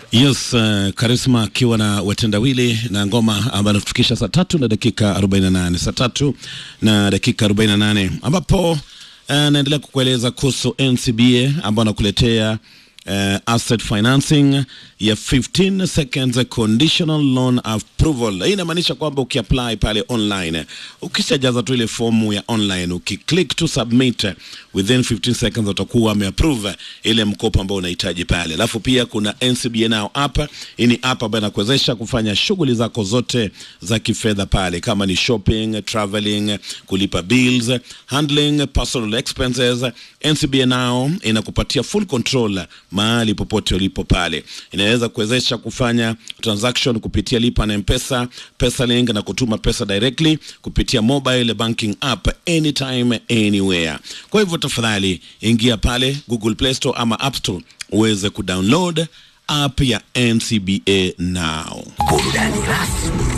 Yes, uh, Karisma akiwa na watendawili na ngoma ambayo anatufikisha saa tatu na dakika 48, saa tatu na dakika 48, ambapo uh, naendelea kukueleza kuhusu NCBA ambao anakuletea uh, asset financing ya 15 seconds conditional loan approval. Hii inamaanisha kwamba ukiapply pale online, ukishajaza tu ile fomu ya online, ukiclick to submit within 15 seconds utakuwa umeapprove ile mkopo ambao unahitaji pale. Alafu pia kuna NCBA Now app. Hii ni app ambayo inakuwezesha kufanya shughuli zako zote za kifedha pale, kama ni shopping, traveling, kulipa bills, handling personal expenses. NCBA Now inakupatia full control mahali popote ulipo pale. Inaweza kuwezesha kufanya transaction kupitia lipa na Mpesa, PesaLink na kutuma pesa directly kupitia mobile banking app anytime anywhere. Kwa hivyo tafadhali ingia pale Google Play Store ama App Store uweze kudownload app ya NCBA Now. Burudani rasmi